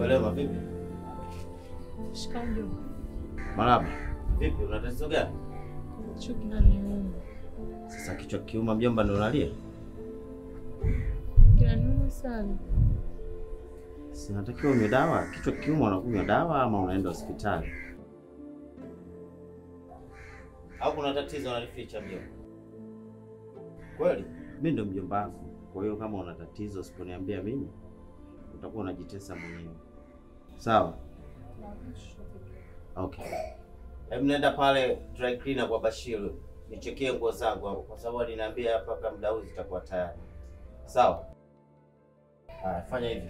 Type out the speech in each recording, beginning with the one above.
Welema vipi? Shikamoo mjomba. Marahaba. Vipi, una tatizo gani? Kichwa kinaniuma. Sasa kichwa kiuma mjomba ndio unalia? Kinaniuma sana. Sinatakiwa unywe dawa. Kichwa kiuma unakunywa dawa ama unaenda hospitali? Au kuna tatizo unalificha mjomba? Kweli? Mimi ndo mjomba wako. Kwa hiyo kama una tatizo usiponiambia mimi utakuwa unajitesa mwenyewe. Sawa? Okay. Hebu nenda pale dry cleaner kwa Bashir. Nichekie nguo zangu hapo kwa sababu aliniambia hapa kama muda huu zitakuwa tayari. Sawa? Haya, fanya hivi.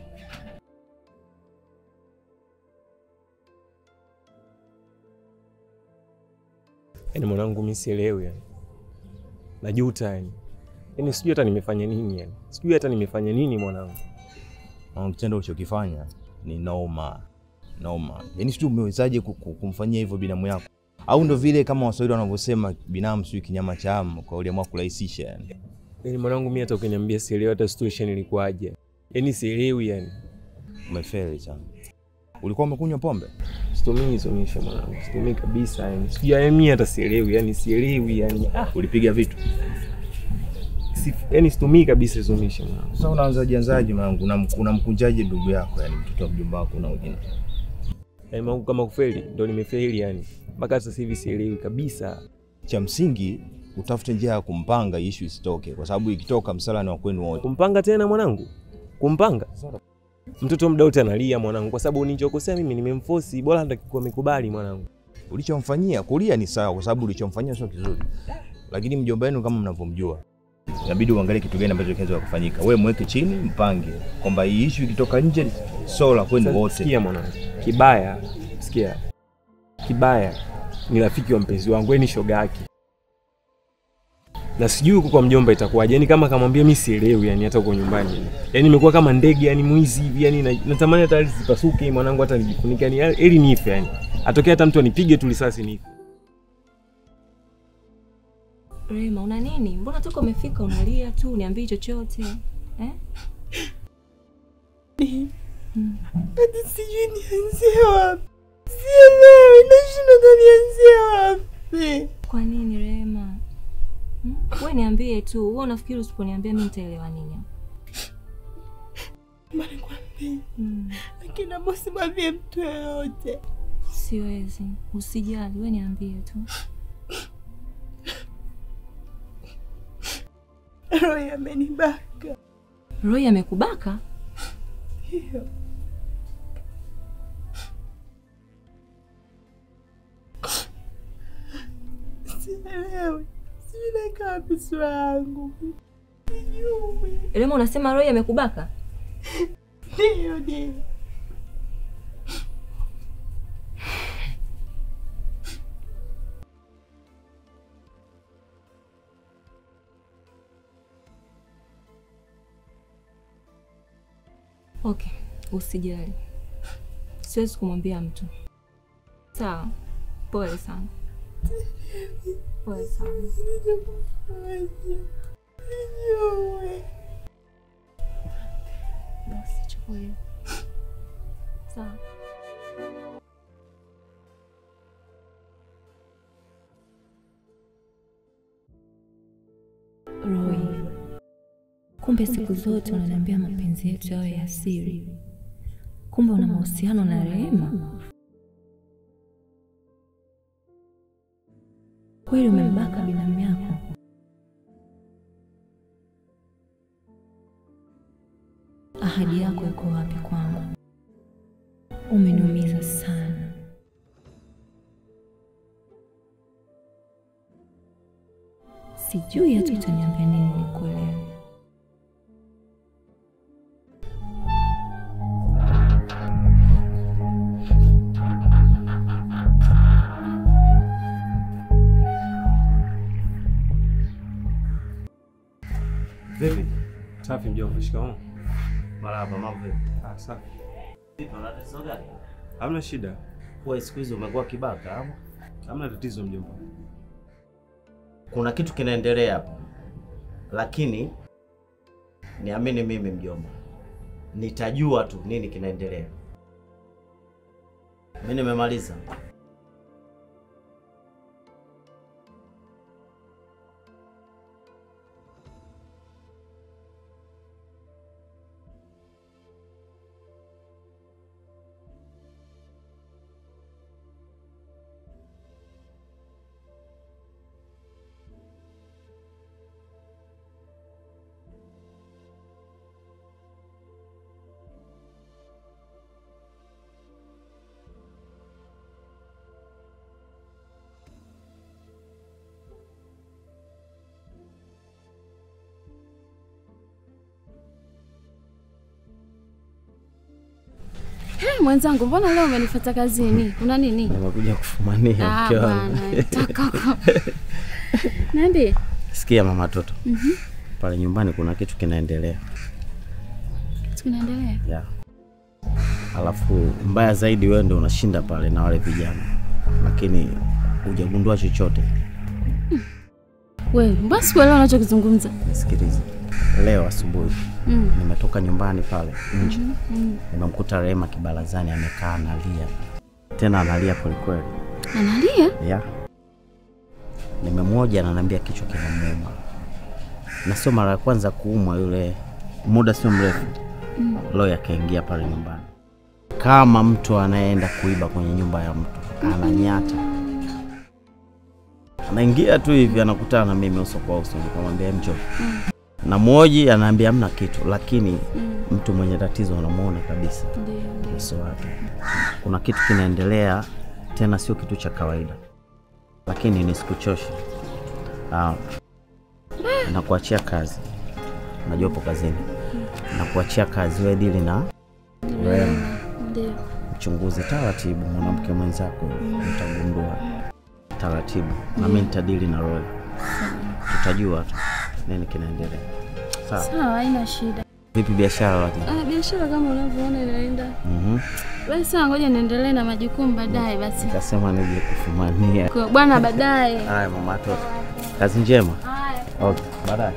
Yaani mwanangu mimi sielewi yani. Najuta yani. Yaani sijui hata nimefanya nini yani. Sijui hata nimefanya nini mwanangu. Na kitendo ulichokifanya ni noma noma. Yaani sijui umewezaje ku- ku- kumfanyia hivyo binamu yako, au ndo vile kama Waswahili wanavyosema binamu sijui kinyama cha amu, kwa uliamua kurahisisha yani. Yaani mwanangu mimi hata ukiniambia sielewi hata situation ilikuwaje. Yaani sielewi yani. Umefeli sana. Ulikuwa umekunywa pombe? Situmii hizo misha mwanangu. Situmii kabisa yani. Sijui yani mimi hata sielewi yani sielewi yani. Ah, Ulipiga vitu? si, yani situmii kabisa hizo misha mwanangu. Sasa unaanzaje anzaje mwanangu? Unam- Unamkunjaje ndugu yako yani mtoto wa mjomba wako na ujina? Yaani mwanangu kama kufeli ndo nimefeli yani. Mpaka sasa hivi sielewi kabisa. Cha msingi utafute njia ya kumpanga hii issue isitoke, kwa sababu ikitoka msala ni wa kwenu wote. Kumpanga tena mwanangu? Kumpanga? Mtoto muda wote analia mwanangu, kwa sababu nilichokosea mimi nimemforce, bora hata kikuwa amekubali mwanangu. Ulichomfanyia kulia ni sawa, kwa sababu ulichomfanyia sio kizuri, lakini mjomba wenu kama mnavyomjua, inabidi uangalie kitu gani ambacho kinaweza kufanyika. Wewe mweke chini, mpange kwamba hii issue ikitoka nje sio la kwenu Sasa wote. Sikia mwanangu, kibaya, sikia, kibaya ni rafiki wa mpenzi wangu, yeye ni shoga yake, na sijui huko kwa mjomba itakuwaje. Yani kama kamwambia mimi sielewi, yani hata huko nyumbani, yani nimekuwa kama ndege, yani mwizi hivi, yani na- natamani hata ardhi zipasuke mwanangu, hata nijifunike, yani ili nife, yani atokee hata mtu anipige tu risasi nife. Rema, una nini? Mbona toka umefika unalia tu, uniambii chochote eh? Hadi sijui nianzie wapi. Sielewi, nashindwa hata nianzie wapi. Kwa nini Rema? Hmm? We niambie tu, wewe unafikiri usiponiambia mimi nitaelewa nini? Mbona nikwambie? Hmm. Lakini naomba usimwambie mtu yoyote. Siwezi, usijali, we niambie tu. Roy amenibaka. Roy amekubaka? Hiyo. Sielewi. Sijui naeka wapi sura yangu. Sijui. Rema, unasema Roy amekubaka? Ndio, ndio. Okay, usijali, siwezi kumwambia mtu. Sawa, pole sana, pole sana. Sijui. Basi chukua hiyo. Sawa. Roy, kumbe siku zote unaniambia mapenzi yetu yawe ya siri. Kumbe una mahusiano na Rehema? Kweli umembaka binamu yako? Ahadi yako iko wapi kwangu? Umeniumiza sana. Sijui hata utaniambia nini nikuelewe. Vipi? Safi mjomba, shikamoo. Marahaba, mambo vipi? Ah, safi. Vipi, una tatizo gani? Hamna shida, Wewe siku hizi umekuwa kibaka ama? hamna tatizo mjomba. Kuna kitu kinaendelea hapa, lakini niamini mimi mjomba, nitajua tu nini kinaendelea. Mimi nimemaliza. Hey, mwenzangu, mbona leo umenifuata kazini? Kuna nini? Nimekuja kufumania Ah, mke wangu. bwana, toka huko. Niambie. Sikia mama toto. Pale nyumbani kuna kitu kinaendelea. Kitu kinaendelea? Yeah. Alafu mbaya zaidi wewe ndio unashinda pale na wale vijana. Lakini hujagundua chochote. Wewe, mbona sikuelewa unachokizungumza? Nisikilize. Leo asubuhi Mm. nimetoka nyumbani pale nje. Mm. Nimemkuta Rehema kibarazani amekaa analia. Tena analia kwelikweli. Analia? Yeah. Nimemwoja ananiambia kichwa kinamuuma. Na sio mara ya kwanza kuumwa yule muda sio mrefu. Mm. Loya akaingia pale nyumbani. Kama mtu anayeenda kuiba kwenye nyumba ya mtu, ananyata. Anaingia tu hivi anakutana na mimi uso kwa uso, nikamwambia mcho. Na mwoji anaambia hamna kitu, lakini mtu mwenye tatizo anamuona kabisa Ndio. uso wake. Kuna kitu kinaendelea, tena sio kitu cha kawaida, lakini nisikuchoshe. Ah, nakuachia kazi, najua upo kazini. Nakuachia kazi, wewe dili na Rehema, Ndio. mchunguzi taratibu, mwanamke mwenzako utagundua taratibu, na mimi nitadili na Roy, tutajua tu nini kinaendelea. Sawa, Sawa, haina shida. vipi biashara lakini? Ah, biashara kama unavyoona inaenda. Mhm. Basi sawa, ngoja niendelee na majukumu baadaye basi. Nikasema nije kufumania. Kwa bwana baadaye. Haya mama toto, kazi njema. Haya. Okay, baadaye.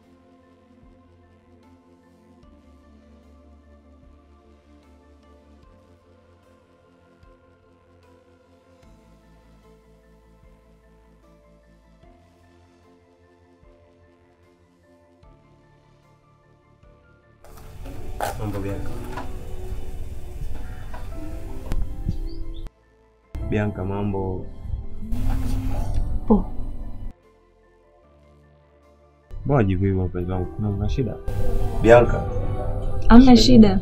Mambo Bianca. Bianca, mambo Poa. mbona jibu hivyo mpenzi wangu? Kuna una shida? Bianca, Amna shida.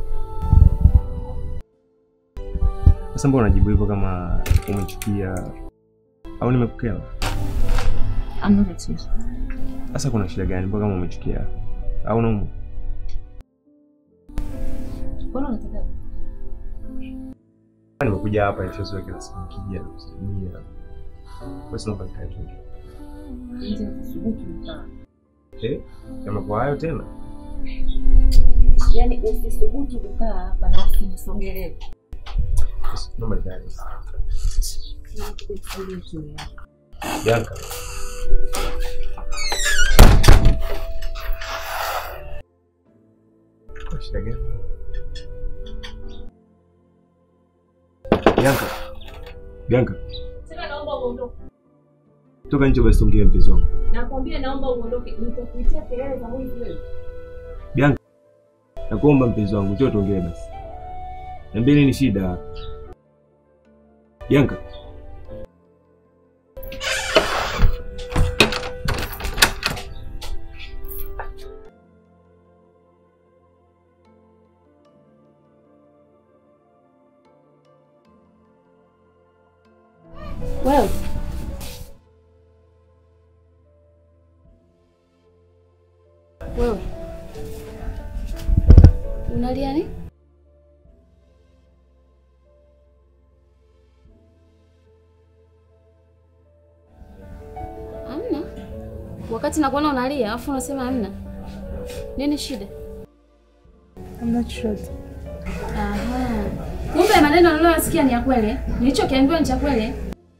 sasa mbona unajibu hivyo kama umechukia au nimekukera? Amna tatizo. Sasa kuna shida gani mpaka kama umechukia au unaumwa? Mbona unataka Nimekuja hapa nishazoea kila siku nikija na kusalimia. Basi naomba nikae tu. nje kusubutu mtaa? Eh? Kama kwa hayo tena? Yaani usisubutu kukaa hapa na usinisogelee. Basi Naomba nikae. Tulie tu ya. Bianca. Kuna shida gani? Bianca. Bianca, Sema naomba uondoke. toka nje basi ongea mpenzi wangu. Nakwambia naomba uondoke. Nitakuitia kelele za mwizi wewe. Bianca. Nakuomba mpenzi wangu, njoo tuongee basi. Niambie nini shida? Bianca. Wewe. Wewe. Unalia nini? Hamna. Wakati nakuona unalia, afu unasema hamna. Nini shida? Hamna chochote. Aha. Kumbe maneno niliyoyasikia ni ya kweli. Nilichokiambiwa ni cha kweli.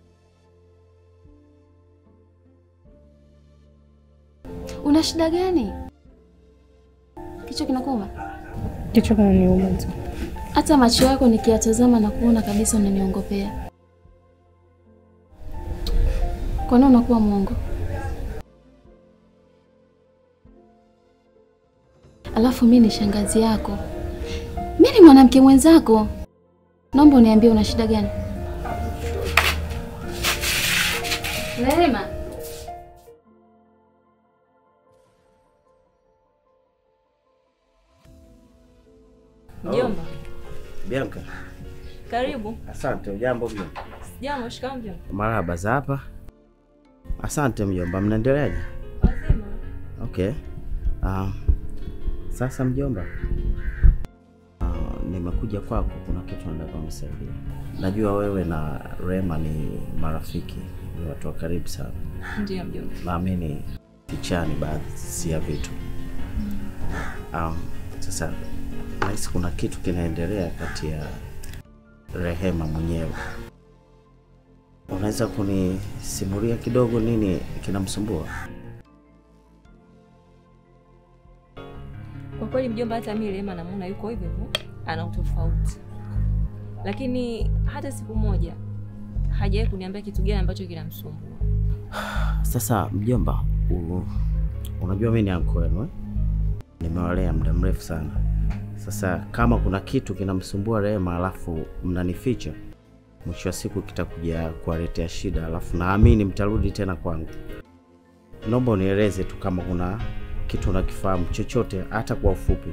Una shida gani? Kichwa kinakuuma? Kichwa kinaniuma tu. hata macho yako nikiyatazama na kuona kabisa unaniongopea. Kwa nini unakuwa mwongo? Alafu mi ni shangazi yako, mi ni mwanamke mwenzako. Naomba uniambie una shida gani? Rehema, Mjomba, Bianca, karibu. asante. Ujambo mjomba? Jambo, shikamoo mjomba. Marahaba za hapa. Asante mjomba, mnaendeleaje? Wazima. Okay. Um, sasa mjomba, uh, nimekuja kwako, kuna kitu nataka unisaidie. Najua wewe na Rema ni marafiki, ni watu wa karibu sana. Ndiyo mjomba. Naamini kichani baadhi ya vitu. Um, sasa nahisi kuna kitu kinaendelea kati ya Rehema mwenyewe. Unaweza kunisimulia kidogo nini kinamsumbua? Kwa kweli mjomba, hata mimi Rehema namuona yuko hivyo hivyo, ana utofauti, lakini hata siku moja hajawahi kuniambia kitu gani ambacho kinamsumbua. Sasa mjomba, u, unajua mimi ni anko wenu eh? Nimewalea muda mrefu sana. Sasa kama kuna kitu kinamsumbua Rehema alafu mnanificha, mwisho wa siku kitakuja kuwaletea shida, alafu naamini mtarudi tena kwangu. Naomba unieleze tu kama kuna kitu unakifahamu chochote, hata kwa ufupi.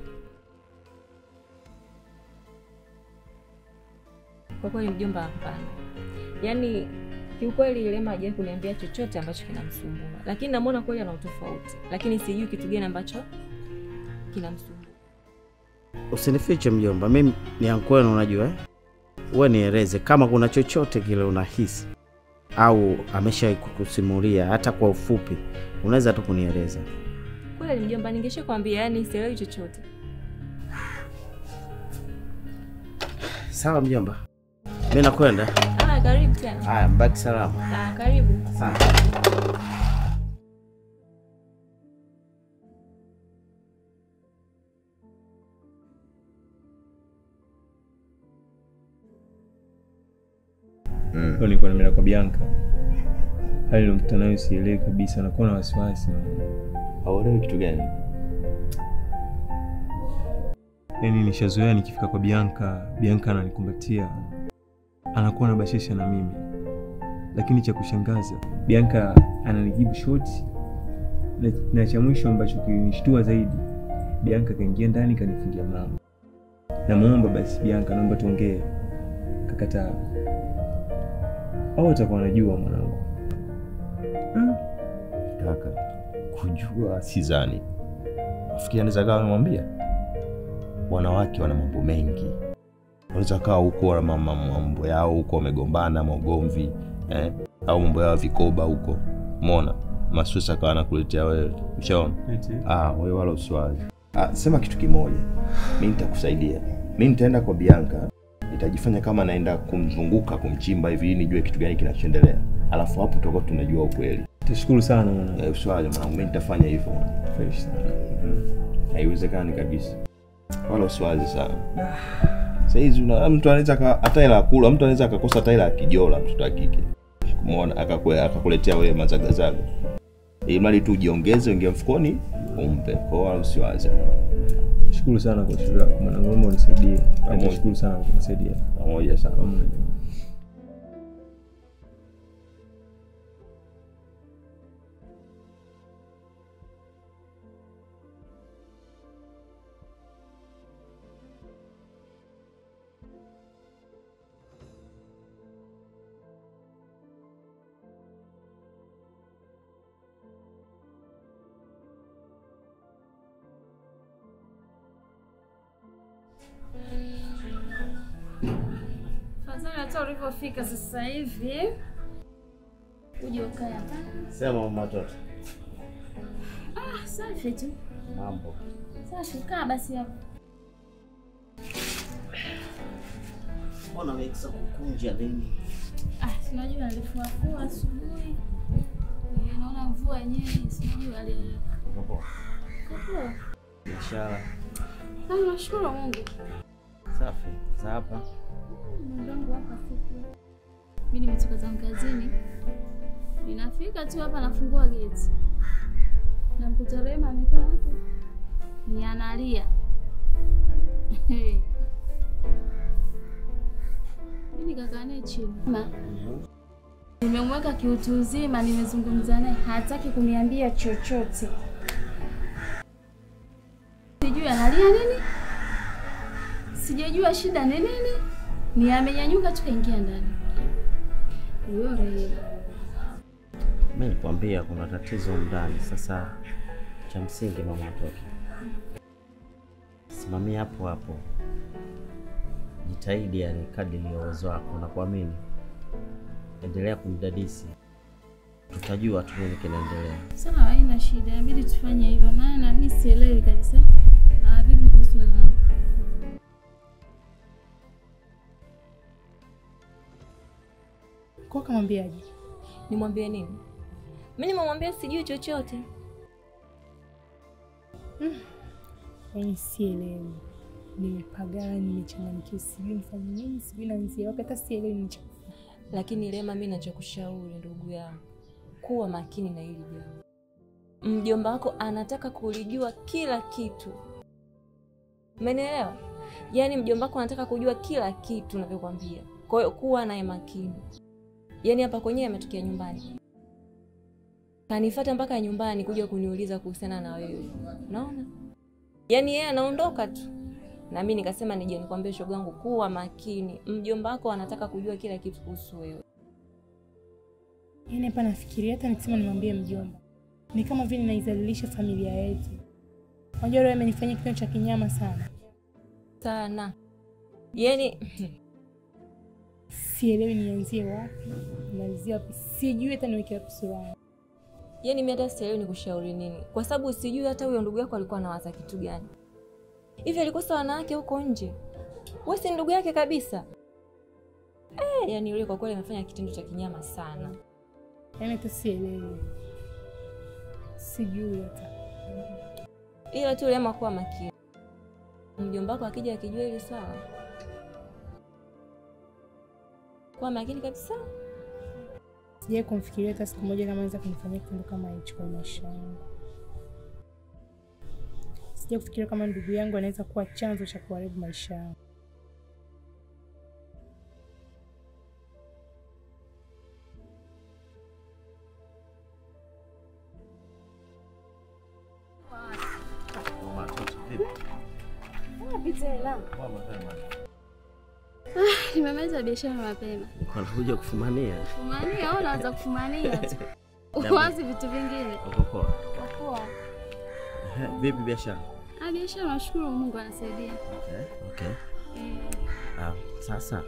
Kwa kweli mjomba, hapana. Yaani kiukweli Rehema hajawahi kuniambia chochote ambacho kinamsumbua, lakini namuona kweli ana utofauti, lakini sijui kitu gani ambacho kinamsumbua. Usinifiche mjomba, mimi ni anko wenu, unajua eh? Wewe nieleze kama kuna chochote kile unahisi au ameshawahi kukusimulia hata kwa ufupi, unaweza tu kunieleza. Kweli mjomba, ningesha kwambia, yani sielewi chochote. Sawa mjomba, mimi nakwenda. Ah, karibu tena. Haya, mbaki salama. Ah, karibu. Leo nilikuwa nimeenda kwa Bianca. Hali nilokutana nayo sielewi kabisa, nakuwa na wasiwasi. Hauelewi kitu gani? Yaani nishazoea nikifika kwa Bianca, Bianca ananikumbatia, anakuwa na bashesha na mimi, lakini cha kushangaza Bianca ananijibu shoti na, na cha mwisho ambacho kilinishtua zaidi, Bianca kaingia ndani kanifungia mlango. Namwomba basi Bianca, naomba tuongee, kakataa. Au atakuwa anajua mwanangu. Kaka, kujua sidhani. Nafikiri anaweza kawa amemwambia. Wanawake wana mambo mengi, wanaweza kawa huko wana mama- mambo yao huko, wamegombana maugomvi eh? au mambo yao ya vikoba huko, umeona masusa akawa anakuletea wewe, ushaona? Ah, wewe wala usiwazi. Ah, sema kitu kimoja, mi nitakusaidia. Mi nitaenda kwa Bianca, nitajifanya kama naenda kumzunguka kumchimba hivi, ili nijue kitu gani kinachoendelea, alafu hapo tutakuwa tunajua ukweli. Tashukuru sana mwanangu. Eh, Usiwazi mwanangu, mi nitafanya hivyo. Fresh sana. Haiwezekani kabisa, wala usiwazi sana. Sahizi una mtu anaweza aka- hata hela ya kula, mtu anaweza akakosa hata hela ya kijola, mtoto wa kike kumwona akakwe- akakuletea wewe mazagazaga, ili mradi tu ujiongeze, uingie mfukoni umpe. Kwa hiyo wala usiwazi Shukuru sana kwa ushauri wako mwanangu, naomba unisaidie. Pamoja. Nashukuru sana kwa kunisaidia. pamoja sana. Pamoja. Fadhali hata ulivyofika sasa hivi uje ukae hapa. Sema mama watoto. Ah, safi tu. Mambo. Safi, kaa basi hapo. Mbona umekisa kukunja nini? Ah, sinajua alifuafua asubuhi. Eh, Naona mvua yenyewe sinajua ali Uko poa? Kapua. Biashara. Ah, nashukuru Mungu. Safi. Za hapa. Mwenzangu hapa siku. Mimi nimetoka zangu kazini. Ninafika tu hapa nafungua geti. Namkuta Rema amekaa hapo. Ni analia. Mimi nikakaa naye chini. Ma, Nimemweka kiutu uzima, nimezungumza naye, hataki kuniambia chochote. Sijui analia nini, sijajua shida ni nini. Ni amenyanyuka tu kaingia ndani. Huyo Rehema Mimi nilikwambia kuna tatizo ndani. Sasa cha msingi mama watoto, simamia hapo hapo, jitahidi yani kadri ya uwezo wako na kuamini, endelea kumdadisi, tutajua tu nini kinaendelea. sawa, haina shida, inabidi tufanye hivyo, maana mimi sielewi kabisa. Ah, vipi kuhusu la Kwa kamwambiaje? Nimwambie nini? Mi nimemwambia sijui chochote. Yaani sielewi, nimepagana, nimechanganyikiwa, sijui nifanye nini, sijui naanzia wapi, hata sielewi ni cha kufanya. Lakini Rema, mi nachokushauri ndugu yangu, kuwa makini na hili jambo. Mjomba wako anataka kulijua kila kitu, umenielewa? Yaani mjomba wako anataka kujua kila kitu navyokwambia. Kwa hiyo kuwa naye makini. Yaani hapa kwenyewe ametokea nyumbani, kanifuata mpaka nyumbani kuja kuniuliza kuhusiana na wewe, unaona? Yaani yeye anaondoka tu na mimi nikasema nije nikwambie shoga yangu, kuwa makini. Mjomba wako anataka kujua kila kitu kuhusu wewe. Yaani hapa nafikiria hata nikisema nimwambie mjomba, ni kama vile naizalilisha familia yetu. Unajua leo amenifanyia kitendo cha kinyama sana, sana yaani sielewi nianzie wapi, nimalizie wapi, sijui hata niweke wapi sura yangu. yaani mi hata sielewi ni kushauri nini, kwa sababu sijui hata huyo ndugu yako alikuwa anawaza kitu gani hivi. Alikosa wanawake huko nje, wewe si ndugu yake kabisa eh? Yaani yule kwa kweli amefanya kitendo cha kinyama sana. Yaani hata sielewi, sijui hata Ila tu Rema, kuwa makini. Mjomba wako akija akijua hili swala, kuwa makini kabisa. sijai kumfikiria hata siku moja kama anaweza kunifanyia kitendo kama hicho kwa maisha yangu. Sijai kufikiria kama ndugu yangu anaweza kuwa chanzo cha kuharibu maisha yangu. Mama watoto, vipi? nimemaliza biashara mapema. Uko nakuja kufumania? Fumania au unaanza kufumania tu. Uwazi vitu vingine. Uko poa? Poa. Ehe, Vipi biashara? Ah, biashara nashukuru Mungu anasaidia. Okay. Okay. Eh, Ah, sasa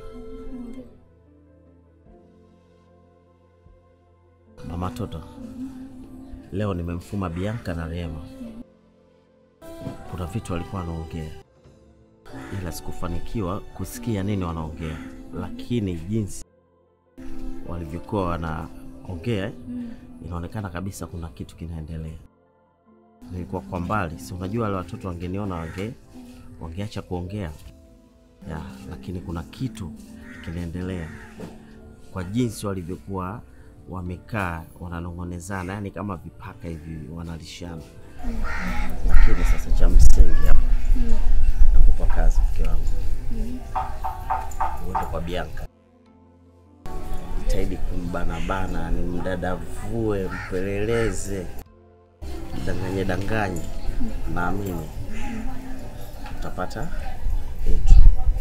mama toto, leo nimemfuma Bianca na Rema. Kuna vitu walikuwa wanaongea, ila sikufanikiwa kusikia nini wanaongea, lakini jinsi walivyokuwa wanaongea inaonekana kabisa kuna kitu kinaendelea. Nilikuwa kwa mbali, si unajua wale watoto wangeniona wange wangeacha kuongea ya, lakini kuna kitu kinaendelea kwa jinsi walivyokuwa wamekaa wananong'onezana, yani kama vipaka hivi wanalishana. Lakini sasa cha msingi hapa, nakupa kazi mke wangu, uende kwa Bianca, jitahidi kumbanabana, ni mdadavue, mpeleleze, danganye danganye, naamini utapata vitu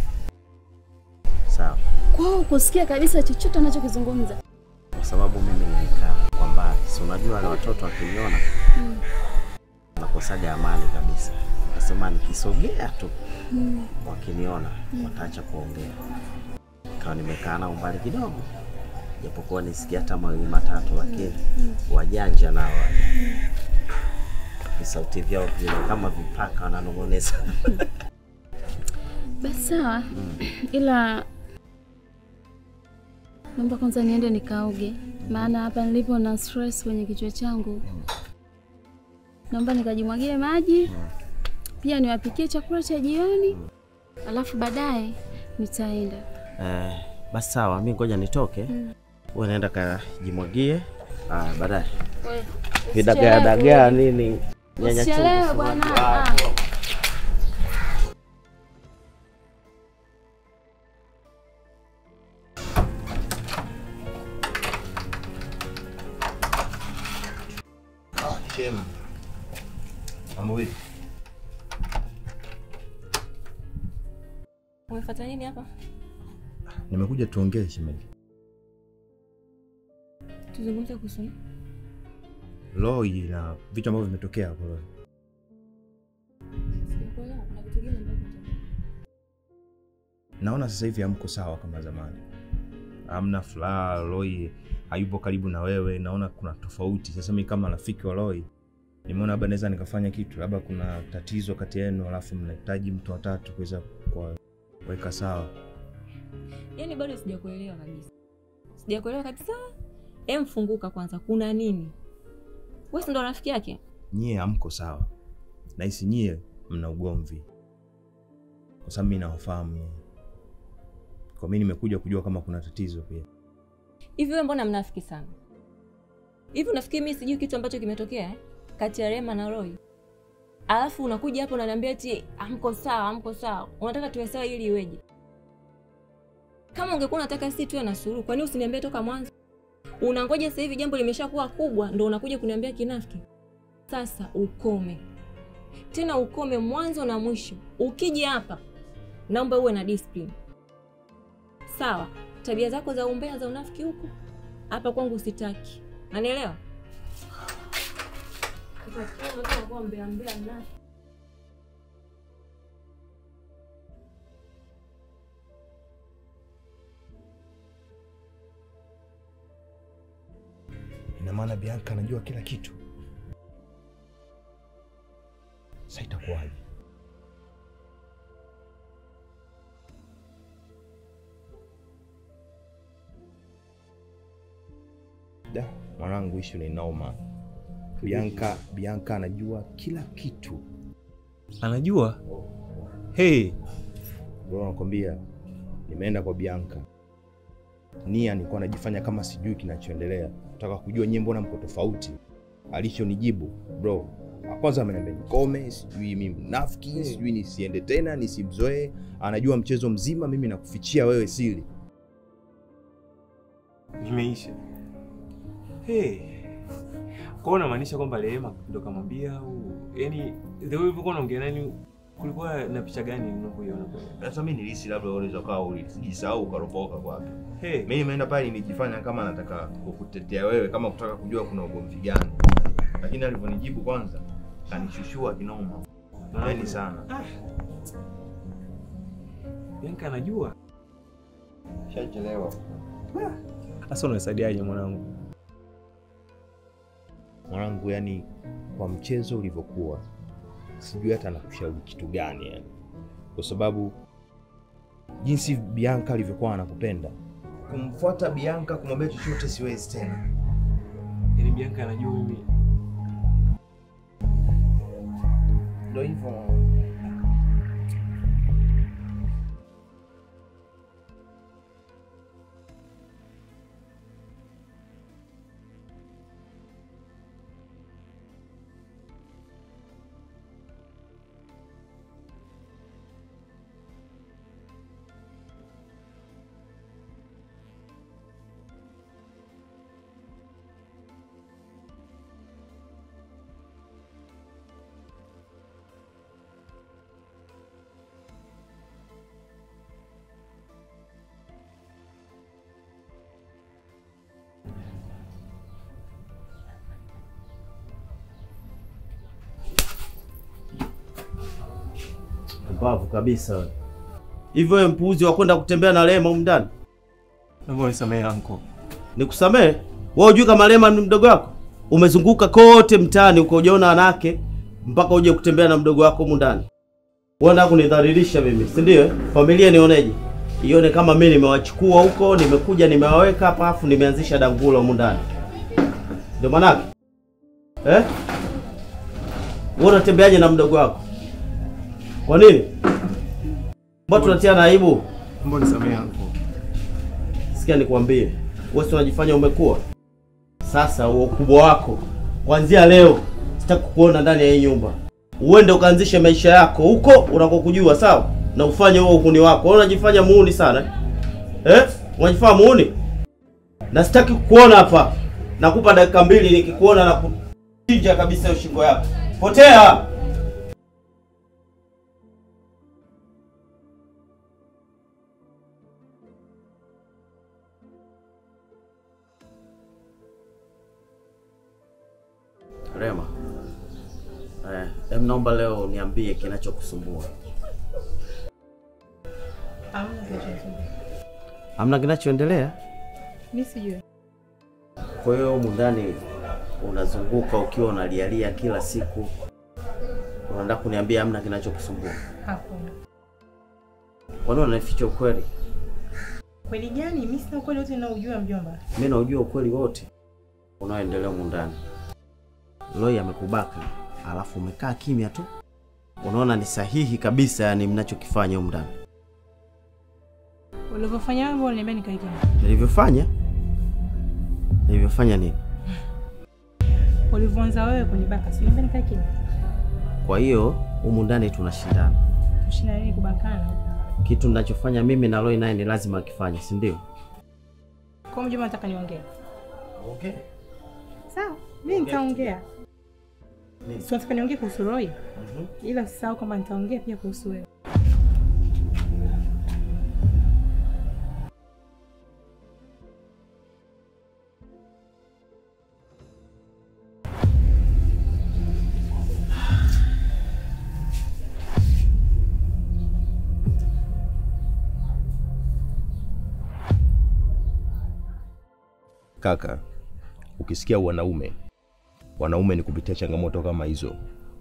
sawa. kwao kusikia kabisa chochote anachokizungumza. kwa sababu mimi nilikaa kwa mbali, si unajua wale watoto wakiniona nakosaga amani kabisa. Nasema nikisogea tu wakiniona wataacha kuongea. Kawa nimekaa nao mbali kidogo, japokuwa nisikia hata mawili matatu, lakini wajanja nao wale visauti vyao vile kama vipaka wananong'oneza. Basi sawa, ila naomba kwanza niende nikaoge, maana hapa nilipo na stress kwenye kichwa changu. Naomba nikajimwagie maji, pia niwapikie chakula cha jioni, alafu baadaye nitaenda. Eh, basi sawa, mi ngoja nitoke. Wewe naenda kajimwagie. Ah, baadaye. Wewe, Vidagaa usichelewe. dagaa nini? Nyanya chungu. Usichelewe bwana. Ah, Ah. Shem. Mambo vipi? Umefuata nini hapa? Nimekuja tuongee shemeji. Tuzungumze kuhusu nini? Loi na vitu ambavyo vimetokea hapo Loi. Sijakuelewa. Kuna vitu gani ambavyo vimetokea? Naona sasa hivi hamko sawa kama zamani. Hamna furaha, Loi hayupo karibu na wewe, naona kuna tofauti. Sasa mimi kama rafiki wa Loi nimeona labda naweza nikafanya kitu, labda kuna tatizo kati yenu, alafu mnahitaji mtu watatu kuweza kuweka sawa. Yaani bado sijakuelewa kabisa. Sijakuelewa kabisa. Em, funguka kwanza. Kuna nini? Wewe si ndo rafiki yake? Nyie hamko sawa, nahisi nyie mna ugomvi, kwa sababu mimi nawafahamu nyie. Kwa mimi nimekuja kujua kama kuna tatizo pia. Hivi wewe mbona mnafiki sana? Hivi unafikiri mimi sijui kitu ambacho kimetokea eh? kati ya Rema na Roy? Alafu unakuja hapo unaniambia eti amko sawa, amko sawa. Unataka tuwe sawa ili iweje? Kama ungekuwa unataka sisi tuwe na suluhu, kwa nini usiniambie toka mwanzo? Unangoja sasa hivi jambo limeshakuwa kubwa ndo unakuja kuniambia kinafiki. Sasa ukome. Tena ukome mwanzo na mwisho. Ukija hapa naomba uwe na discipline. Sawa, tabia zako za umbea za unafiki huko hapa kwangu sitaki. Nanielewa? Mbea mbea mnafiki. Ina maana Bianca anajua kila kitu. Sasa itakuwaje? Da, mwanangu, ishu ni noma. Bianca, Bianca anajua kila kitu. Anajua? Hey, Bro, nakwambia nimeenda kwa Bianca. Nia nilikuwa najifanya kama sijui kinachoendelea, nataka kujua nyie, mbona mko tofauti. Alichonijibu bro, kwanza ameniambia nikome, sijui mimi mnafiki, sijui nisiende tena, nisimzoee. Anajua mchezo mzima, mimi nakufichia wewe siri. imeisha. Hey. Kwa hiyo unamaanisha kwamba Rehema ndo kamwambia au yani the way ulivyokuwa unaongea nani kulikuwa na picha gani unapoiona pale? Sasa mimi nilisi labda unaweza kaa ulijisahau ukaropoka kwake. Hey. Mimi nimeenda pale nilijifanya kama nataka kukutetea wewe, kama kutaka kujua kuna ugomvi gani, lakini alivyonijibu kwanza kanishushua kinoma. Nani sana Bianca anajua. shachelewa. Sasa unasaidiaje mwanangu? mwanangu, yani kwa mchezo ulivyokuwa, sijui hata nakushauri kitu gani yani, kwa sababu jinsi Bianca alivyokuwa anakupenda, kumfuata Bianca, kumwambia chochote siwezi tena. Yaani Bianca anajua mimi. Ndio hivyo. Mbavu kabisa wewe. Hivyo wewe mpuuzi wa kwenda kutembea na Rema humu ndani? Naomba unisamehe anko. Nikusamee? Wewe hujui kama Rema ni mdogo wako? Umezunguka kote mtaani uko hujaona wanawake mpaka uje kutembea na mdogo wako humu ndani. Wewe unataka kunidhalilisha mimi, si ndio? eh? Familia nioneje? Ione kama mimi nimewachukua huko, nimekuja nimewaweka hapa afu nimeanzisha dangula humu ndani. Ndio manake? Eh? Wewe unatembeaje na mdogo wako? Kwa nini? Mbona tunatiana aibu? Mbona nisamehe yangu. Sikia nikwambie, wewe si unajifanya umekuwa. Sasa huo ukubwa wako, kuanzia leo sitaki kukuona ndani ya hii nyumba. Uende ukaanzishe maisha yako huko unakokujua, sawa? Na ufanye huo uhuni wako. Wewe unajifanya muuni sana eh? Eh? Unajifanya muuni? Na sitaki kukuona hapa. Nakupa dakika mbili, nikikuona na kuchinja kabisa hiyo shingo yako. Potea! Rema, eh, em naomba leo niambie kinachokusumbua. Hamna kinachoendelea. Hamna kinachoendelea? Mimi sijui. Kwa hiyo humu ndani unazunguka ukiwa unalialia kila siku, unataka kuniambia hamna kinachokusumbua? Hakuna. Kwa nini unanificha ukweli? Kweli gani? Mimi sina ukweli wote ninaojua mjomba. Mimi naujua ukweli wote unaoendelea humu ndani. Loi amekubaka, alafu umekaa kimya tu, unaona ni sahihi kabisa, yani mnachokifanya humu ndani. Ulivyofanya wewe mbona niambia nikae kimya? Nilivyofanya nilivyofanya nini? Ulivyoanza wewe kunibaka, si niambia nikae kimya. Kwa hiyo humu ndani tunashindana. Tushinda nini kubakana? Kitu ninachofanya mimi na Loi naye ni lazima akifanye, si ndio? Kwa mjomba nataka niongee. Okay. Sawa, mimi nitaongea. Nini? Si nataka niongee kuhusu Roy, Mhm. ila usisahau kwamba nitaongea pia kuhusu wewe. Kaka, ukisikia wanaume, wanaume ni kupitia changamoto kama hizo.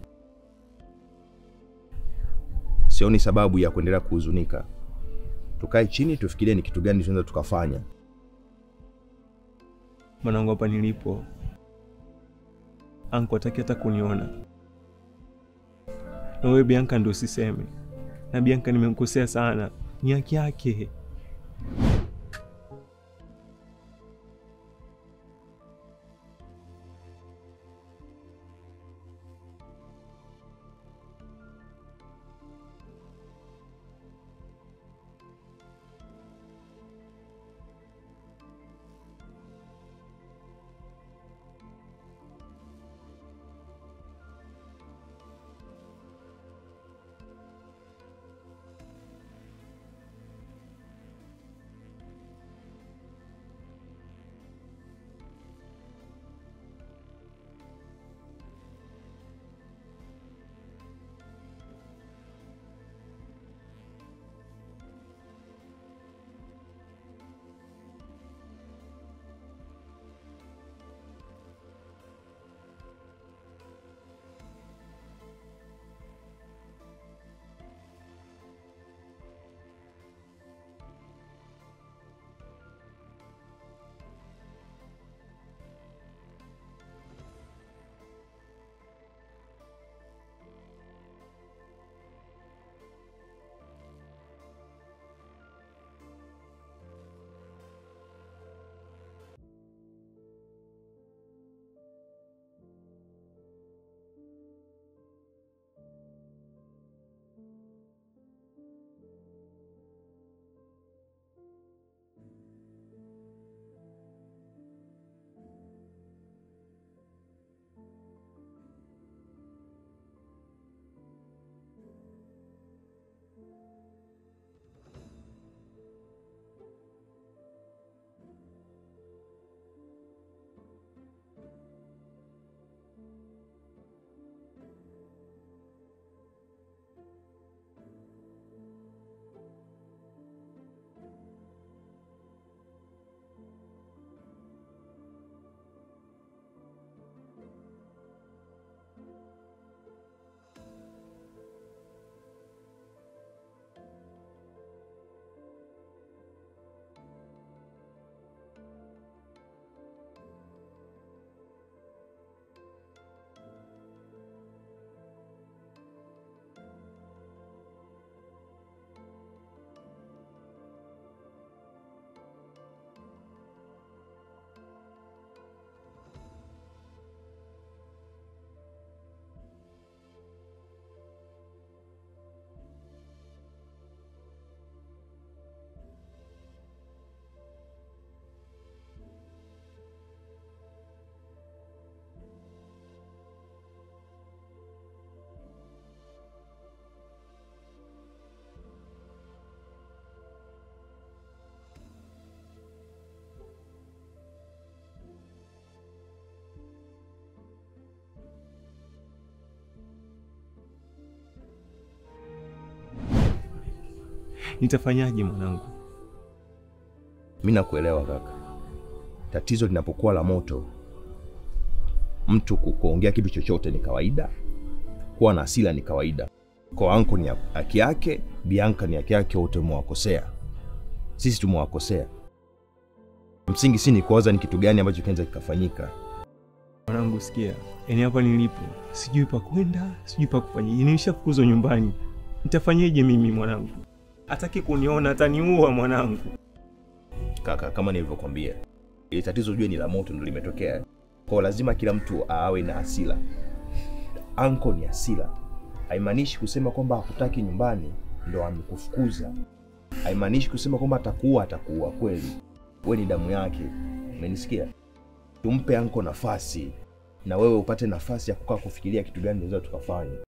Sioni sababu ya kuendelea kuhuzunika. Tukae chini tufikirie ni kitu gani tunaweza tukafanya. Mwanangu hapa nilipo. Anko hataki hata kuniona. Na wewe Bianca ndo usiseme. Na Bianca nimemkosea sana. Ni haki yake. Nitafanyaje mwanangu? Mi nakuelewa kaka. Tatizo linapokuwa la moto, mtu ku- kuongea kitu chochote ni kawaida, kuwa na hasira ni kawaida. Kwa anko ni haki yake, Bianca ni haki yake, wote umewakosea. Sisi tumewakosea. Msingi si ni kuwaza ni kitu gani ambacho kinaweza kikafanyika. Mwanangu sikia, yaani hapa nilipo sijui pa kwenda, sijui pa kufanya. Nimeshafukuzwa nyumbani, nitafanyeje mimi mwanangu? Hataki kuniona, ataniua mwanangu. Kaka, kama nilivyokwambia, ili tatizo ujue ni la moto, ndo limetokea. Kwa lazima kila mtu awe na hasira. Anko ni hasira, haimaanishi kusema kwamba hakutaki nyumbani ndo amekufukuza. Haimaanishi kusema kwamba atakuua, atakuua kweli. We ni damu yake, umenisikia? Tumpe anko nafasi na wewe upate nafasi ya kukaa kufikiria kitu gani tunaweza tukafanya.